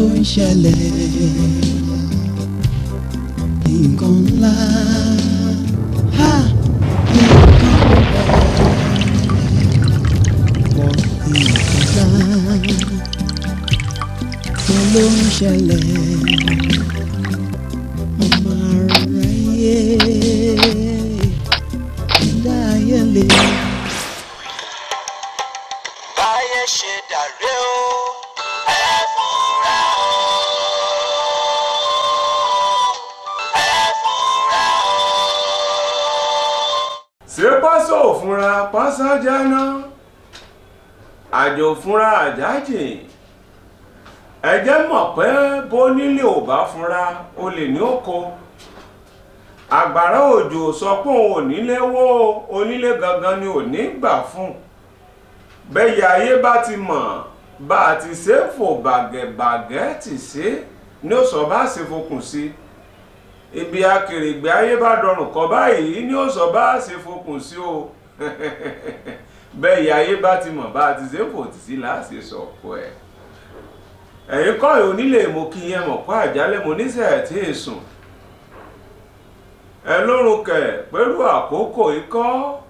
ń ṣẹlẹ̀ nǹkan ńlá ha nǹkan pọ̀ nǹkan ńlá kí ló ń ṣẹlẹ̀ ọmọ aráyé ẹ̀dá ayé lè. báyé ṣe dàrẹ́ o ẹ fura o ẹ fura o. ṣé pásọ òfúnra pásá jáná àjò òfúnra àjájìn ẹ jẹ́ mọ̀ pé bó nílé ò bá fúnra o lè ní oko àgbàrá òjò sọ pé òun ò nílé wó onílé gangan ni ò ní gbà fún bẹ́yà ayé bá ti mọ̀ bá a ti ṣe é fò bàgẹ̀bàgẹ́ ti ṣe é ní ó sọ bá ṣe fokùn sí ibi akèrègbè ayé bá dọrùn kọ báyìí ní ó sọ bá ṣe fokùn sí o bẹ́yà ayé bá ti mọ̀ bá a ti ṣe é fò tì sí láṣẹ sọ̀kọ ẹ̀ ẹ̀yin kọ́ ẹ̀ onílé mo kí yẹn mọ̀ kó àjálẹ̀ mo níṣẹ́ tí ì sùn ẹ lórun kẹ̀ pẹ̀lú àkókò ikọ́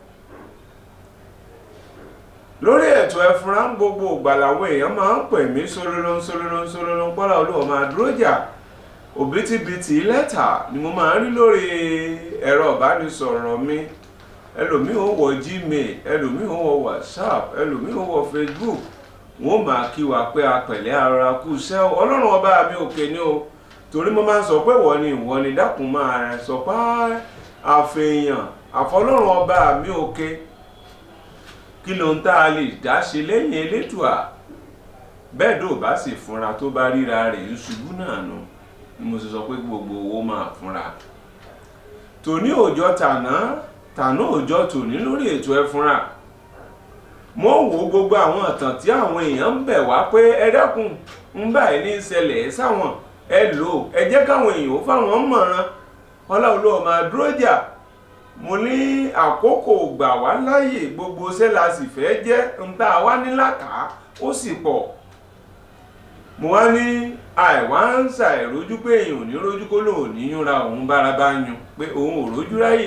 lórí ètò ẹfúnra ń gbogbo ìgbà làwọn èèyàn máa ń pè mí sólóló sólóló sólóló pọ́lá olúwa máa dúró jà òbítíbitì lẹ́tà ni mo máa ń rí lórí ẹ̀rọ ìbánisọ̀rọ̀ mi ẹlòmíì ó wọ gmail ẹlòmíì ó wọ whatsapp ẹlòmíì ó wọ facebook wọn máa kí wa pé apẹ̀lẹ́ ara kú iṣẹ́ o. ọlọ́run ọba mi òkè ni o torí mo máa ń sọ pé ìwọ ni ìwọ ni dákun máa sọ pé àfẹ̀yàn àfọlọ́run ọba mi òkè kí ló ń tá a lè dá ṣe lẹ́yìn elédùà bẹ́ẹ̀ dò bá sì fúnra tó bá ríra rẹ̀ ń ṣubú náà nu ni mo sì sọ pé gbogbo owó máa fúnra tòní òòjọ́ tàná tàná òòjọ́ tòní lórí ètò ẹ fúnra mo wo gbogbo àwọn ìtàn tí àwọn èèyàn ń bẹ̀ wá pé ẹ dákun ń báyìí ní ìṣẹ̀lẹ̀ sáwọn ẹ lò ó ẹ jẹ́ káwọn èèyàn ó fáwọn mọ̀ràn ọlọ́run máa dúró jà mo ní àkókò gbà wá láàyè gbogbo iṣẹ́ la sì fẹ́ jẹ́ ń tá a wá ní làkàá ó sì pọ̀ mo wá ní àìwá ń ṣàìrójú pé èèyàn ò ní rójú kó lòun ní yúnra òun bára bá yún pé òun ò rójú ráyè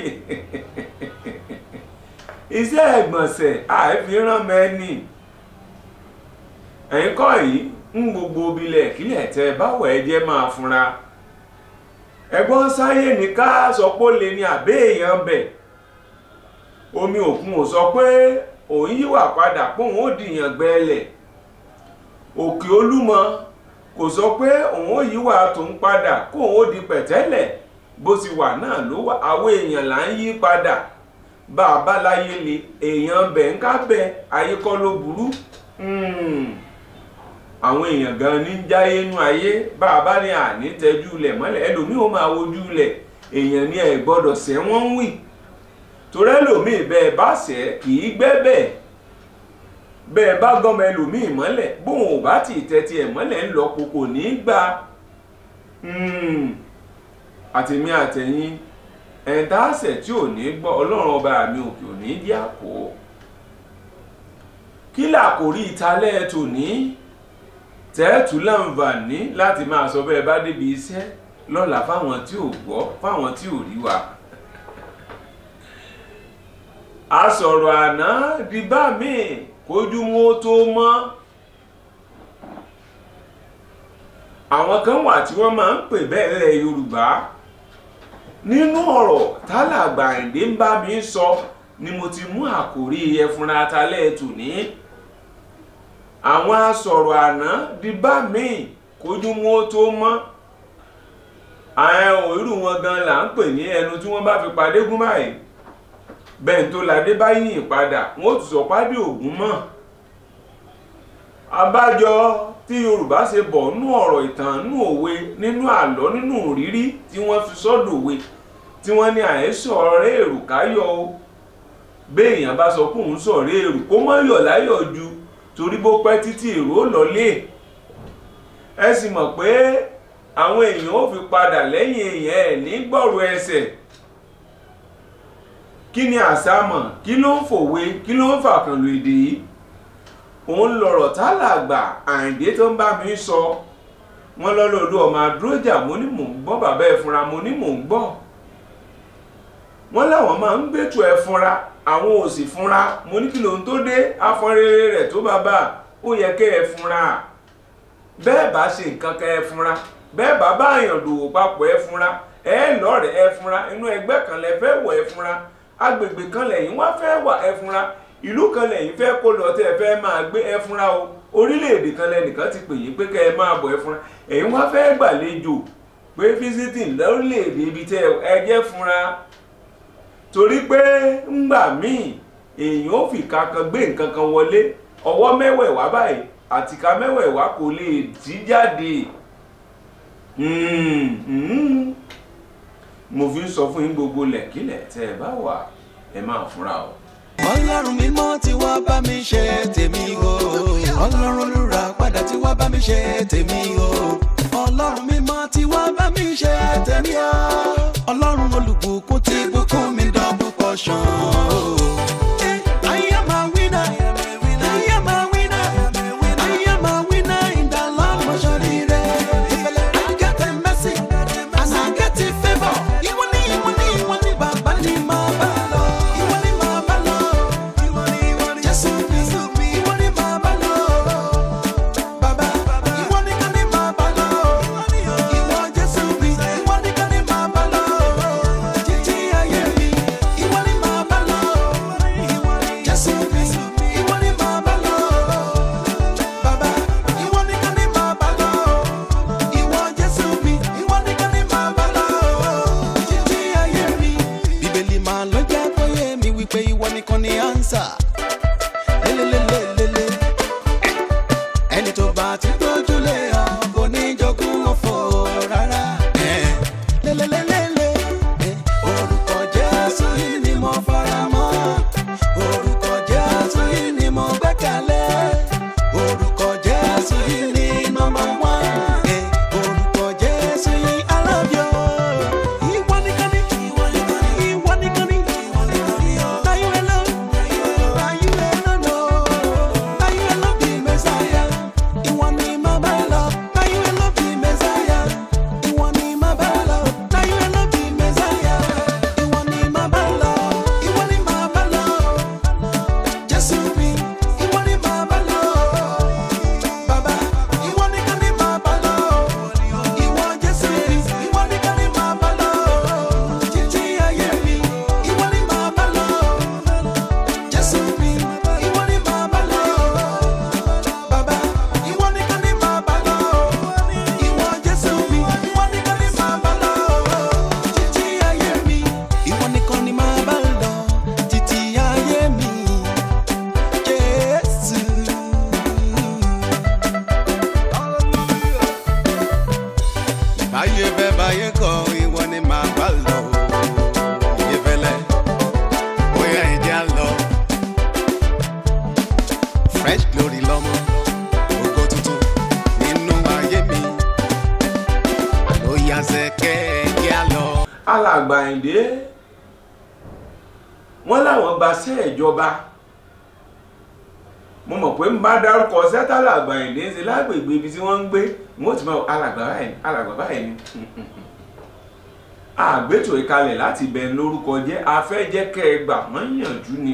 iṣẹ́ ẹ̀gbọ̀nsẹ̀ àìfihàn mẹ́ni ẹ̀yin kọ́ yìí ń gbogbo bilẹ̀ kílẹ̀ tẹ báwo ẹ jẹ́ máa funra ẹ̀gbọ́n sáyé ní ká sọ pé ó lè ní àbẹ́ èèyàn bẹ̀ omi òkun ò sọ pé òun yíwà padà póun ó dìyàn gbẹ́lẹ̀ òkè olúmọ kò sọ pé òun ó yíwà tòun padà kóun ó di pẹ̀tẹ́lẹ̀ bó ti wà náà ló wà àwọn èèyàn là ń yí padà bá a bá láyé le èèyàn bẹ̀ ń ká bẹ ayé kọ́ ló burú àwọn èèyàn gan ní jáyé nú ayé bá a bá ní àní tẹjú lẹ̀ mọ́lẹ̀ ẹlòmíì ó máa wojú lẹ̀ èèyàn ní ẹ̀ gbọ́dọ̀ sẹ́ wọ́n ń wì torí ẹlòmíì bẹ́ẹ̀ bá sẹ́ kì í gbẹ́ bẹ́ẹ̀ bẹ́ẹ̀ bá gọ́mọ ẹlòmíì mọ́lẹ̀ bóun ò bá tì tẹ́tí ẹ̀ mọ́lẹ̀ ń lọ kókò ní í gbà àtèmi àtẹ̀yìn ẹ̀ńtà àṣẹ tí ò ní gbọ́ ọlọ́run ọba mi òkè ò ní dí àpò kí làkòrí ìtalẹ́ tòní tẹ́ẹ̀tù láǹfààní láti máa sọ bẹ́ẹ̀ bá débi iṣẹ́ lọ́la fáwọn tí ò gbọ́ fáwọn tí ò rí wa a sọ̀rọ̀ àná di bá mi kójú wọn tó mọ́ àwọn kan wà tí wọ́n máa ń pè bẹ́ẹ̀ lẹ̀ Yorùbá nínú ọ̀rọ̀ tálàgbà Àyìndé ń bá mi sọ ni mo ti mú àkòrí ẹfúnra talẹ́ tòní àwọn asọ̀rọ̀ àná di bá mi kójú mú ó tó mọ́ àwọn òírù wọn gan là ń pè ní ẹnu tí wọ́n bá fi padé gún báyìí bẹ́ẹ̀ tó ládé bá yìn padà wọ́n ó tún sọ pádé ògún mọ́ abájọ tí Yorùbá ṣe bọ̀ nú ọ̀rọ̀ ìtàn nú òwe nínú àlọ́ nínú ìrírí tí wọ́n fi sọ́dọ̀ òwe tí wọ́n ní àhesọ ọ̀rẹ́ èrò káyọ̀ o béèyàn bá sọ pé òun sọ̀rẹ́ èrò kó mọ́ yọ̀ láyọ̀ ju torí bó pẹ́ títí èrò lọlé ẹ sì mọ̀ pé àwọn èèyàn ò fi padà lẹ́yìn èèyàn ẹ̀ ní gbọ̀rọ̀ ẹsẹ̀ kí ni àsámọ̀ kí ló ń fòwe kí ló ń fàkànlò èdè yìí òun lọ̀rọ̀ tálàgbà Àyìndé tó ń bá mi sọ wọ́n lọ́lọ́ọ̀lù ọmọ adúrójà mo ní mò ń gbọ́ bàbá ẹ fúnra mo ní mò ń gbọ́ wọ́n láwọn máa ń gbẹ́tò ẹ fúnra àwọn ò sì fúnra mo ní kí lóhun tó dé afọ́nrere rẹ̀ tó bàbá ó yẹ kẹ́ ẹ fúnra bẹ́ẹ̀ bá ṣe nǹkan kẹ́ ẹ fúnra bẹ́ẹ̀ bá bá àyàn dòwò papọ̀ ẹ fúnra ẹ lọ́rẹ̀ ẹ fúnra inú ẹgbẹ́ kan lẹ fẹ́ wọ̀ ẹ fúnra agbègbè kan lẹ́yìn wá fẹ́ wà ẹ fúnra ìlú kan lẹ́yìn fẹ́ kó lọ tẹ́ ẹ fẹ́ máa gbé ẹ fúnra o orílẹ̀-èdè kan lẹ́nìkan ti pè yín pé kẹ́ ẹ máa bọ̀ ẹ fúnra ẹ̀yin wá fẹ́ gbàlejò pé visiting lórílẹ̀-èdè ibi tẹ́ ẹ jẹ́ fúnra torí pé ńgbà míì èèyàn ò fi kankan gbé nǹkan kan wọlé ọwọ́ mẹ́wẹ̀ẹ̀wá báyìí àtìká mẹ́wẹ̀ẹ̀wá kò lè jí jáde mo fi ń sọ fún yín gbogbo lẹ̀kílẹ̀ tẹ́ ẹ bá wà ẹ máa fúnra o. ọlọ́run mímọ́ tí wá bá mi ṣe tèmi o ọlọ́run olùrà padà tí wá bá mi ṣe tèmi o ọlọ́run mímọ́ tí wá bá mi ṣe tèmi o ọlọ́run olùbùkún tí bùkún mi double portion o. Eh, I am a winner. I am a winner. I am a winner in the Lord mo ṣoríire. I get a mercy and I get a favour. Ìwọ ni ìwọ ni ìwọ ni bàbá ni màá bá lọ. Ìwọ ni màá bá lọ. Jésù mi, ìwọ ni màá bá lọ. Bàbá, ìwọ nìkan ni màá bá lọ. Ìwọ Jésù mi, ìwọ nìkan ni màá bá lọ. Títí ayé mi, ìwọ ni màá bá lọ. Jésù mi, ìwọ ni màá bá lọ. Bàbá, ìwọ nìkan ni màá bá lọ. Ìwọ Jésù mi, ìwọ nìkan ni màá bá lọ. Títí ayé mi. Bíbélì máa ló jẹ́ kó yé mi wípé ìwọ nìkan ni ánsà. Lélelélelele. Ẹni tó bá ti gbójúlé ọ kò ní jogún ọ̀fọ̀ rárá. Lélelélele. Orúkọ Jésù yìí ni mo fara mọ́. Orúkọ Jésù yìí ni mo gbẹ́kẹ̀lé. Orúkọ Jésù yìí ni number one. Orúkọ Jésù yìí I love you. Ìwọ nìkan ni. Ìwọ nìkan ni. Ìwọ nìkan ni. Ìwọ nìkan ni. Na you alone. Na you alone. Na you alone be Messiah. Ìwọ ni màá bá lọ. Na you alone be Messiah. Ìwọ ni màá bá lọ. Na you alone be Messiah. Ìwọ ni màá bá lọ. Ìwọ ni màá bá lọ. Jésù mi, ìwọ ni màá bá lọ. Bàbá, ìwọ nìkan ni màá bá lọ. Ìwọ Jésù mi, ìwọ nìkan ni màá bá lọ. Títí ayé mi, ìwọ ni màá bá lọ. Jésù mi, ìwọ ni màá bá lọ. Bàbá, ìwọ nìkan ni màá bá lọ. Ìwọ Jésù mi, ìwọ nìkan ni màá bá lọ. Títí ayé mi, ìwọ nìkan ni màá bá lọ. Títí ayé mi, Jésù. Báyé bẹ́ báyé kọ́, ìwọ ni màá bá lọ. Ìyẹ́fẹ́lẹ́, bóyá ìdí á lọ. Fresh glory lọ́mọ, ògo tuntun nínú ayé mi. Àló yá sẹ́kẹ́ kí á lọ. alàgbà Àyìndé wọ́n láwọn gbaṣẹ́ ìjọba mo mọ̀ pé ń bá dárúkọ sẹ́tàlà àgbà Àyìndé ń ṣe lágbègbè ibi tí wọ́n ń gbé wọ́n ti mọ alàgbà báyìí ni alàgbà báyìí ni àgbétò ìkalẹ̀ láti bẹ̀ lórúkọ jẹ́ afẹ́jẹ́ kẹ́ ẹ gbà wọ́n yànjú ni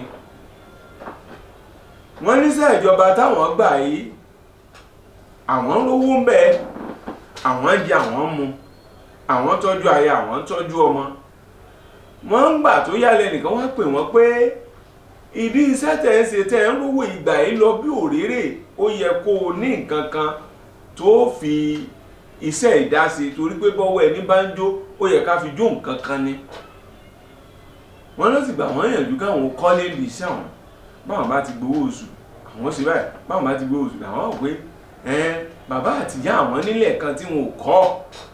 wọ́n níṣẹ́ ìjọba táwọn gbà yìí àwọn rówó ń bẹ àwọn jẹ àwọn mu àwọn tọ́jú aya àwọn tọ́jú ọmọ wọ́n ń gbà tó yálẹ̀ nìkan wọ́n pè wọ́n pé ìdí iṣẹ́ tẹ̀ ń ṣe tẹ̀ ń rówó ìgbà yìí lọ bí òréré ó yẹ kó o ní nǹkan kan tó fi iṣẹ́ ìdásí torí pé bọ́wọ́ ẹni bá ń jó ó yẹ ká fi jó nǹkan kan ni wọ́n ló sì gbà wọ́n yànjú káwọn kọ́lé lè ṣe àwọn báwọn bá ti gbowó oṣù àwọn ṣe báyìí báwọn bá ti gbowó oṣù làwọn ò pé ẹn bàbá àtìyá àwọn nílẹ̀ kan tí wọn ò kọ́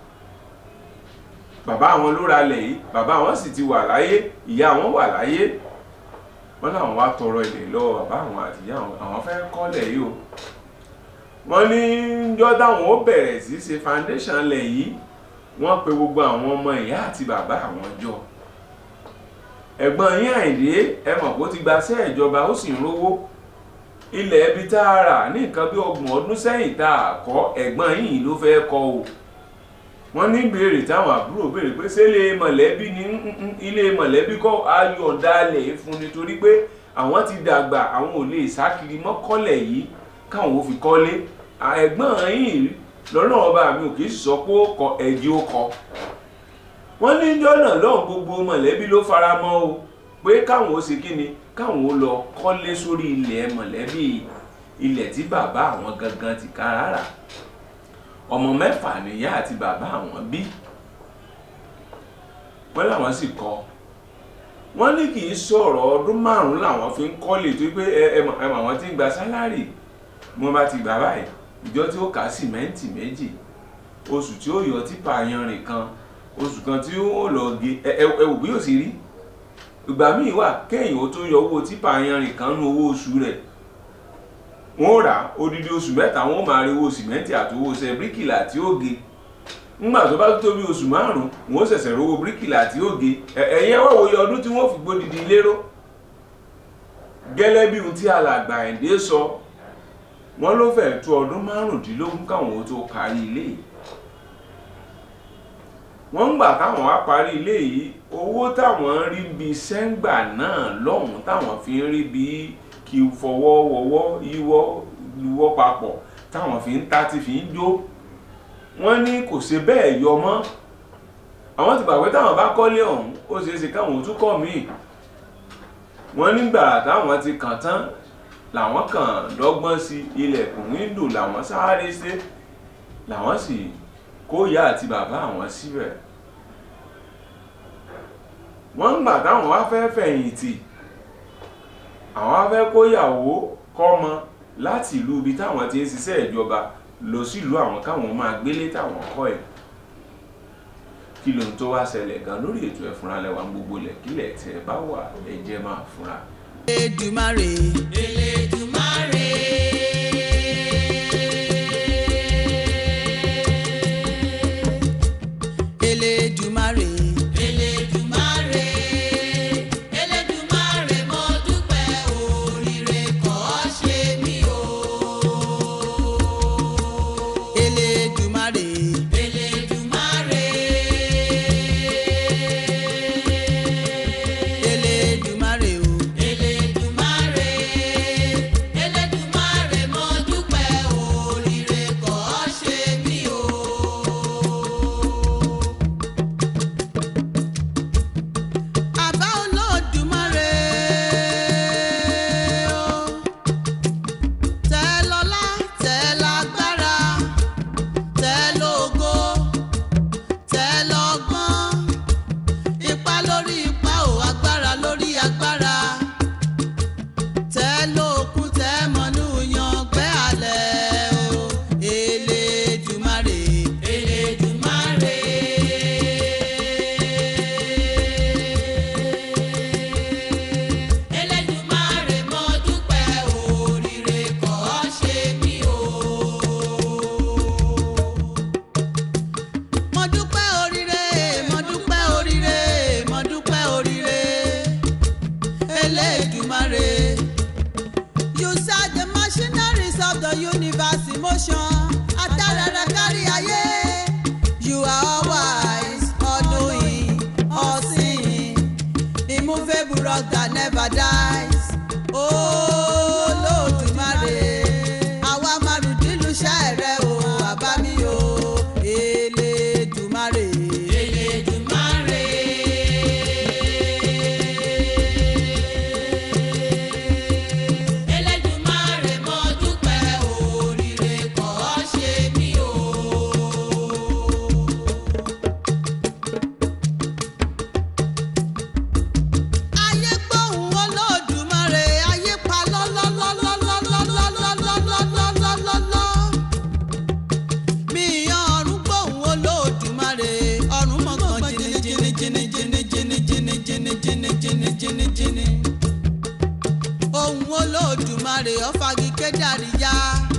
bàbá àwọn ló ra lẹ̀ yìí bàbá àwọn sì ti wà láyé ìyá àwọn wà láyé wọ́n láwọn wá tọrọ ilẹ̀ lọ́wọ́ bàbá àwọn àtìyá àwọn àwọn fẹ́ kọ́lẹ̀ yìí o wọ́n ní jọ́ táwọn ó bẹ̀rẹ̀ sí ṣe foundation lẹ̀ yìí wọ́n pe gbogbo àwọn ọmọ ìyá àti bàbá àwọn jọ ẹ̀gbọ́n yín àìdé ẹ mọ̀ pé ó ti gbaṣẹ́ ìjọba ó sì ń rówó ilẹ̀ ibi tá a rà ní nǹkan bí ọgbọ̀n ọdún sẹ́yìn tá a kọ́ ẹ̀gbọ́n yìí ló fẹ́ kọ́ o wọ́n ní béèrè táwọn àbúrò béèrè pé ṣé ilé mọ̀lẹ́bí ní ilé mọ̀lẹ́bí kọ́ ayọ̀dálẹ̀ fún nítorí pé àwọn ti dàgbà àwọn ò lè sákiri mọ́kọ́lẹ̀ yìí káwọn ò fi kọ́lé ẹ̀gbọ́n yìí lọ́nà ọba mi ò kì í sọ pé ó kọ ẹ̀jẹ̀ ó kọ wọ́n ní jọ́nà lọ́hùn gbogbo mọ̀lẹ́bí ló fara mọ́ o pé káwọn ó ṣe kí ni káwọn ó lọ kọ́lé sórí ilẹ̀ mọ̀lẹ́bí ilẹ̀ tí bàbá àwọn gangan ti ká rárá ọmọ mẹ́fà nìyá àti bàbá àwọn bí wọ́n làwọn sì kọ́ wọ́n ní kì í sọ̀rọ̀ ọdún márùn-ún làwọn fi ń kọ́lé tó pé ẹ mọ̀ àwọn tí ń gba sálárì mo bá ti gbà báyìí ìjọ tí ó kà sìmẹ́ǹtì méjì oṣù tí ó yọ típa yanrìn kan oṣù kan tí ó lọ gé ẹ wò bí yóò sì rí ìgbà míì wà kéèyàn ó tó yọ owó típa yanrìn kan nú owó oṣù rẹ̀ wọ́n rà odidi oṣù mẹ́ta wọ́n máa rí owó sìmẹ́ǹtì àti owó ṣe bíríkìlà tí ó ge ńgbà tó bá tó bí oṣù márùn-ún wọ́n ṣẹ̀ṣẹ̀ rówó bíríkìlà tí ó ge ẹ̀yẹn wá wòye ọdún tí wọ́n fi gbódidi lérò gẹ́lẹ́ bí ohun tí alàgbà ẹ̀ǹdẹ́ sọ wọ́n ló fẹ́ẹ̀ tó ọdún márùndínlógún káwọn ó tó parí ilé yìí wọ́n ń gbà káwọn wá parí ilé yìí owó táwọn ń rí bíi sẹ́ńgbà náà lọ́hùn-ún táwọn fi ń rí bíi kí fọwọ́ wọwọ́ yíwọ́ luwọ́ papọ̀ táwọn fi ń ta tí fi ń jó wọ́n ní kò ṣe bẹ́ẹ̀ yọ mọ́ àwọn ti gbàgbé táwọn bá kọ́lé ọ̀hún ó ṣeé ṣe káwọn ò tún kọ́ míì wọ́n nígbà táwọn ti kàn tán làwọn kàn dọ́gbọ́n sí ilẹ̀kùn wíńdò làwọn sáré ṣe làwọn sì kó ìyá àti bàbá àwọn síbẹ̀ wọ́n ń gbà táwọn wá fẹ́ fẹ̀yìntì àwọn wá fẹ́ kóyàwó kọ́mọ láti ìlú ibi táwọn ti ń ṣiṣẹ́ ìjọba lọ sílùú àwọn káwọn máa gbélé táwọn kọ́ ẹ̀ kí lóhun tó wá ṣẹlẹ̀ gan lórí ètò ẹ̀fúnra lẹ́wà gbogbo lẹ̀kílẹ̀ tẹ́ bá wà ẹ jẹ́ máa fúnra. Elédùmarè. Elédùmarè. Elédùmarè. Elédùmarè. Elédùmarè mo dúpẹ́ oríire kọ́ ṣe mí o. Elédùmarè. Elédùmarè. Elédùmarè o. Elédùmarè. Elédùmarè mo dúpẹ́ oríire kọ́ ṣe mí o. Àbá Olódùmarè o. Tẹ́ lọ́lá, tẹ́ lágbára, tẹ́ lógo, tẹ́ lọ́gbọ́n. Ipá lórí ipá o, agbára lórí agbára. Tẹ́ lókun, tẹ́ mọ̀nú yangbẹ́ alẹ́ o. Elédùmarè, Elédùmarè. Elédùmarè mo dúpẹ́ oríire kọ́ ṣe mí o. Mo dúpẹ́ oríire, mo dúpẹ́ oríire, mo dúpẹ́ oríire. Elédùmarè. You set the machineries of the universe in motion. Adarara kárí ayé. You are all wise, all knowing, all seeing. Immovable rock that never dies. Olódùmarè. Àwa márùndínlù ṣẹ́ẹ̀rẹ́ o, àbá mi o. Elédùmarè. Elédùmarè. Elédùmarè mo dúpẹ́ oríire kọ́ ṣe mí o. ayé gbóhùn olódùmarè ayé pa lọ́lọ́lọ́lọ́lọ́lọ́lọ́lọ́lọ́lọ́lọ́lọ́. mi ọ̀run gbóhùn olódùmarè ọ̀run mọ̀gàn jìnnì jìnnì jìnnì jìnnì jìnnì jìnnì jìnnì jìnnì jìnnì jìnnì. ohùn olódùmarè ọ̀fàgì kédàríyá.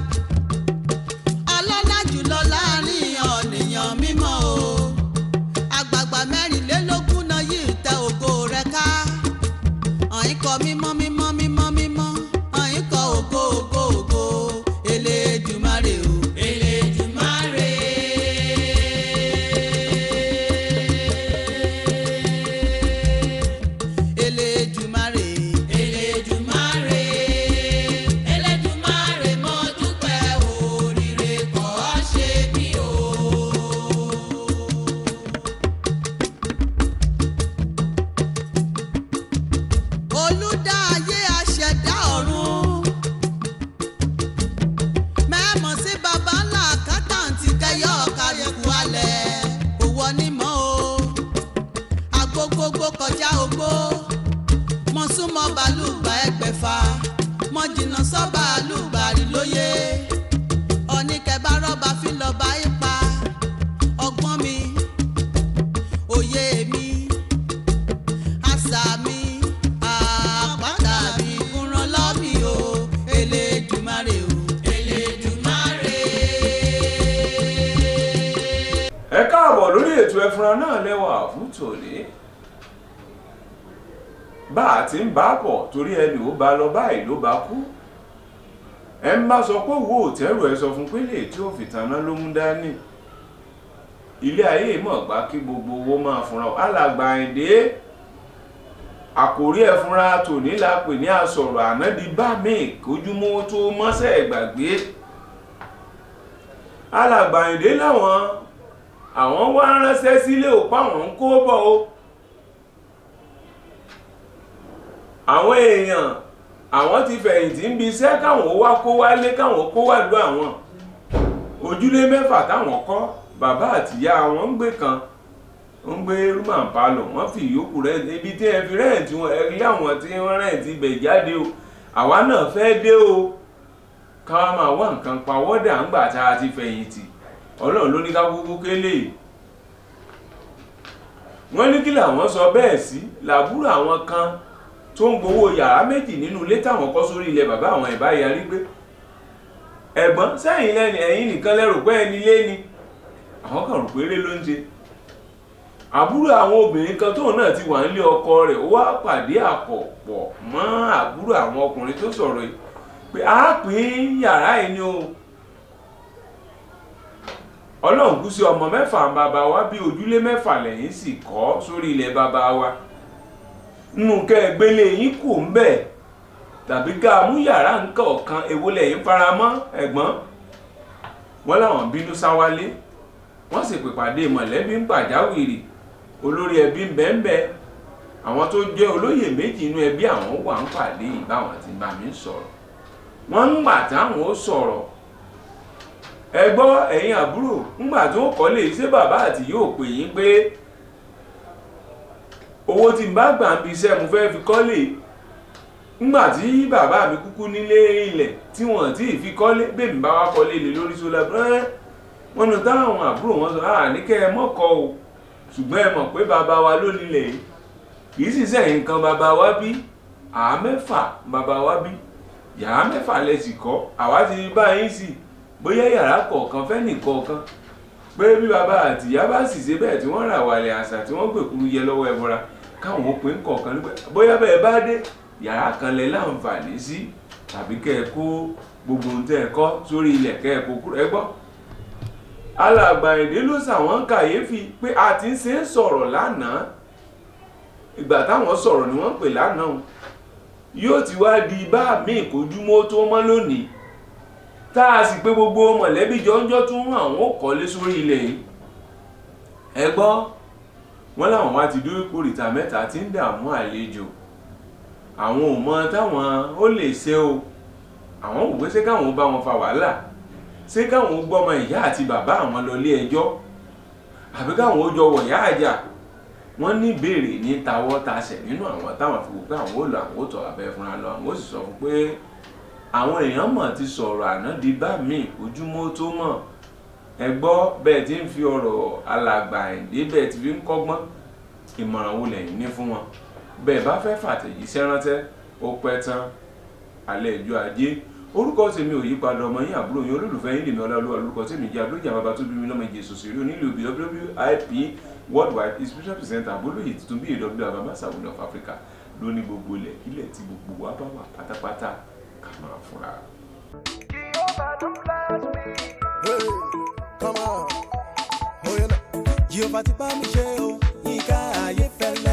ọlọ́lá jùlọ láàrin ọ̀nìyàn mímọ́ o àgbààgbà mẹ́rìnlélógún náà yìí tẹ ògo rẹ̀ ká. ọ̀yìn kọ mímọ́ mímọ́ mímọ́ mímọ́ ọ̀yìn kọ ògo ògo olùdá ayé aṣẹ̀dá ọ̀run. mẹ́mọ̀ sí baba ńlá àkátàǹtì kẹyọ kálukú alẹ̀ òwò onímọ̀ o. agogogo kọjá ogbó mọ súnmọ́ bàálùgbà ẹgbẹ̀fà mọ jìnnà sọ́ bàálùgbà rí lóye. ọ̀nìkẹ́bá rọ́bà fi lọ́ba ipa ọgbọ́n mi òye mi àṣà mi àpáta mi kúnran lọ́mì o elédùmarè o elédùmarè. ẹ káàbọ̀ lórí ètò ẹfúnra náà lẹ́wà fún tòní bá a ti ń bá a bọ̀ torí ẹni ò bá lọ báyìí ló bá kú ẹ ń bá sọ pé wo òtẹ́rù ẹ sọ fún pélé tí ó fi tanná ló mú dání ilé ayé mọ̀ gbá kí gbogbo owó máa fúnra alàgbà àìdé àkòrí ẹ̀fúnra tòní la pè ní àsọ̀rọ̀ ànádi bá mi kójúmọ́ tó mọ́sẹ̀ gbàgbé alàgbà àìdé láwọn àwọn wá ránṣẹ́ sílé òpá àwọn ń kó bọ̀ o àwọn èèyàn àwọn ti fẹ̀yìntì ń bi iṣẹ́ káwọn wá kó wálé káwọn kó wá lu àwọn ojúlé mẹ́fà táwọn kọ́ bàbá àtìyá wọn ń gbé kan ń gbé rúmà palọ̀ wọ́n fi ìyókù rẹ̀ ibi tí ẹ fi rẹ́ǹtì wọn ẹ rí àwọn tí wọ́n rẹ́ǹtì ibẹ̀ jáde o àwa náà fẹ́ dé o káwa máa wá nǹkan pawọ́dà ńgbà tá a ti fẹ̀yìntì ọlọ́run ló ní ká kúkú kélé wọ́n ní kí làwọn sọ bẹ́ẹ̀ sí làbúrò àwọn kan tó ń gbowó yàrá méjì nínú ilé táwọn kọ́ sórí ilẹ̀ bàbá àwọn ìbá yarí gbé ẹ̀gbọ́n sẹ́yìn lẹ́ni ẹ̀yìn nìkan lẹ́rù pé ẹni lé ni àwọn kan rò péré ló ń ṣe àbúrò àwọn obìnrin kan tóun náà ti wà nílé ọkọ rẹ̀ ó wá pàdé àpọ̀pọ̀ mọ́ àbúrò àwọn ọkùnrin tó sọ̀rọ̀ yìí pé a pín yàrá yìí ni o ọlọ́run kú sí ọmọ mẹ́fà bàbá wa bí ojúlé mẹ́fà lẹ́yìn sì kọ́ sórí ilẹ̀ bàbá wa nínú kẹgbélé yín kù ń bẹ̀ tàbí ká mú yàrá nǹkan ọ̀kan èwo lẹ́yìn faramọ́ ẹ̀gbọ́n wọn làwọn bínú sáwálé wọ́n sì pè pàdé mọ̀lẹ́bí ń pàjáwìrì olórí ẹbí ń bẹ́ńbẹ́ àwọn tó jẹ́ olóyè méjì inú ẹbí àwọn wà ń pàdé ìbáwọn ti bá mi sọ̀rọ̀ wọ́n ń gbà táwọn ó sọ̀rọ̀ ẹ gbọ́ ẹ̀yin àbúrò ńgbà tó kọ́lé ṣé bàbá àti yóò pè yín pé owó tí n bá gbà ń bi iṣẹ́ mo fẹ́ fi kọ́lé ńgbà tí bàbá mi kúkú nílé ilẹ̀ tí wọ́n ti fi kọ́lé bẹ́ẹ̀mí bá wá kọ́lé lé lórí sólà bẹ́ẹ̀ wọ́n nu táwọn àbúrò wọn sọ à ní kẹ́ ẹ mọ́kọ́ o ṣùgbọ́n ẹ mọ̀ pé bàbá wa ló nílẹ̀ yìí kì í sì sẹ́yìn nǹkan bàbá wa bí àá mẹ́fà bàbá wa bí yàrá mẹ́fà lẹ́sì kọ́ àwa ti bá yín sí bóyá yàrá kọ̀ọ̀kan fẹ́ nìkọ̀ọ̀kan pé bí bàbá àtìyá bá sì ṣe bẹ́ẹ̀ tí wọ́n rà wàlẹ̀ àṣà tí wọ́n gbèkúrú yẹ lọ́wọ́ ẹbọra káwọn òpin kọ̀ọ̀kan nígbà bóyá bẹ́ẹ̀ bá dé yàrá kan lẹ láǹfààní sí tàbí kẹ́ ẹ kó gbogbo ohun tẹ́ ẹ kọ́ sórí ilẹ̀ kẹ́ ẹ kó kúrò ẹ gbọ́. alàgbà èdè ló ṣàwọn kàyéfì pé a ti ń ṣe é sọ̀rọ̀ lánàá ìgbà táwọn sọ̀rọ̀ ni wọ́n pè lánàá yóò ti wá di bá mi ìkójúmọ́ tó mọ́ lónìí tá a sì pé gbogbo mọ̀lẹ́bí jọ́njọ́ tún àwọn ò kọ́lé sórí ilẹ̀ yìí ẹ gbọ́ wọ́n láwọn wá ti dúró kórìtà mẹ́ta tí ń dààmú àlejò àwọn ò mọ táwọn ó lè ṣe o àwọn ò gbé ṣé káwọn bá wọn fa wàhálà ṣé káwọn gbọ́mọ ìyá àti bàbá àwọn lọ ilé ẹjọ́ àbí káwọn ó jọ wọ̀yá àjà wọ́n ní ìbéèrè ní tawọ́ tasẹ̀ nínú àwọn táwọn fi wò pé àwọn ò lọ àwọn ò tọ̀ abẹ́ fúnra lọ àwọn ò sì sọ fún pé àwọn èèyàn mọ̀ ti sọ̀rọ̀ àná di bá mi ojúmọ́ tó mọ̀ ẹ gbọ́ bẹ́ẹ̀ tí ń fi ọ̀rọ̀ alàgbà ẹ̀dẹ́ bẹ́ẹ̀ ti fi ń kọ́gbọ́n ìmọ̀ràn wo lẹ́yìn ní fún wọn bẹ́ẹ̀ bá fẹ́ fàtẹ̀jíṣẹ́ ránṣẹ́ ó pẹ́ tán alẹ́ ìjọ ajé orúkọ tèmi ò yípadà ọmọ yín àbúrò yín olólùfẹ́ yín lèmi ọlọ́lúwa lórúkọ tèmi jẹ́ abúlójà bàbá tó bí mi lọ́mọ ìjẹ́ sòsì rí onílù bí wwip worldwide inspiration presenter abúlóyè tuntun bí èdè àbámá sàwọn of Africa lóní gbogbo ilẹ̀ kílẹ̀ tí gbogbo wa bá wà pátápátá ká máa fúnra. Hey, come on. Oh, yeah. Jehovah ti bá mi ṣe o, yínká ayé fẹ́lẹ́.